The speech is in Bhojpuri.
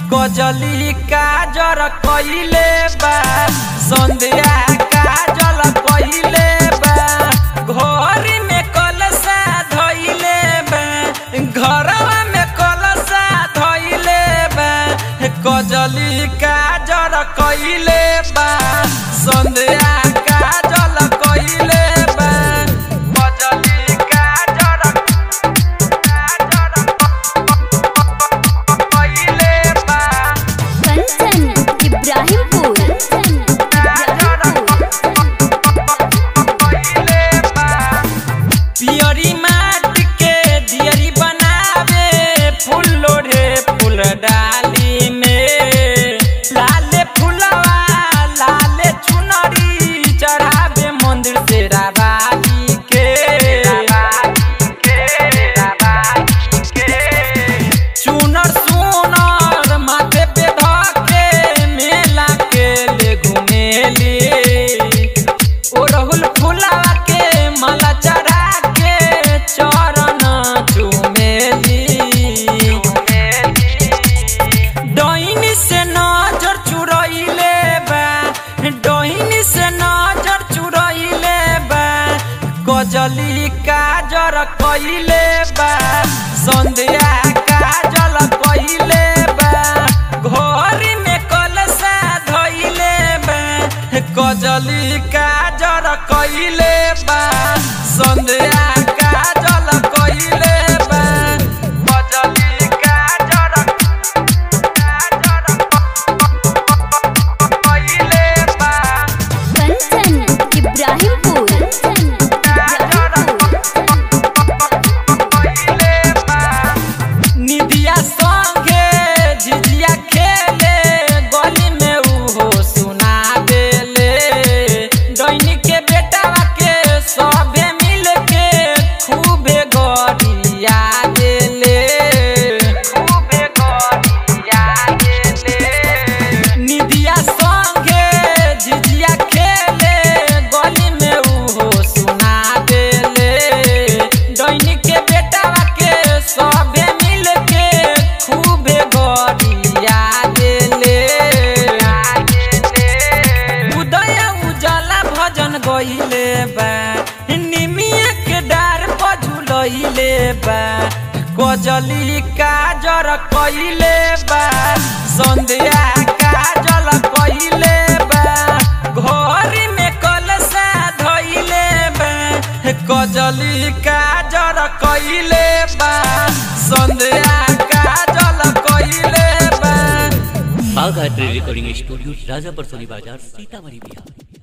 कजली काजर कइले बा संध्या काजल कइले बा घरी में कलसा धइले बा घरवा में कलसा धइले बा कजली काजर कइले बा संध्या काजल कइले बा कजली काजर कइले बा कंचन इब्राहिमपुर पियरी माटी के दियरी बनावे फूल लोढ़े फूल डाली में लाले फूलवा लाले चुनरी चढ़ावे मंदिर से राबाली के चुनर सुनर माथे पे धके मेला के ले घुमेली ओ रहुल फुलावा के माला चढ़ा के चरण चुमेली डोइनी से नजर चुरइले बा डोइनी से नजर चुरइले बा कजली काजर कइले बा संध्या काजल कइले बा घरी में कलसा धइले बा कजली काजर कइले बा संध्या काजल कइले बा कजली काजर कइले बा कंचन इब्राहिमपुर निधिया संगे झिझिया खेले गली में उहो सुना देले डैनी के बेटावा के सभे मिल के खूबे गरिया देले खूबे गरिया देले निधिया संगे झिझिया खेले गली में उहो सुना देले डैनी के बेटावा के सभे मिल के खूबे गरिया देले उदय उजाला भजन गइले बा निमिया के डार पझुलइले बा कजली काजर कइले बा संध्या काजल कइले बा घरी में कलसा धइले बा कजली काजर कइले बा संध्या काजल कइले बा बाघ रिकॉर्डिंग स्टूडियो राजापर सोनी बाजार सीतामढ़ी बिहार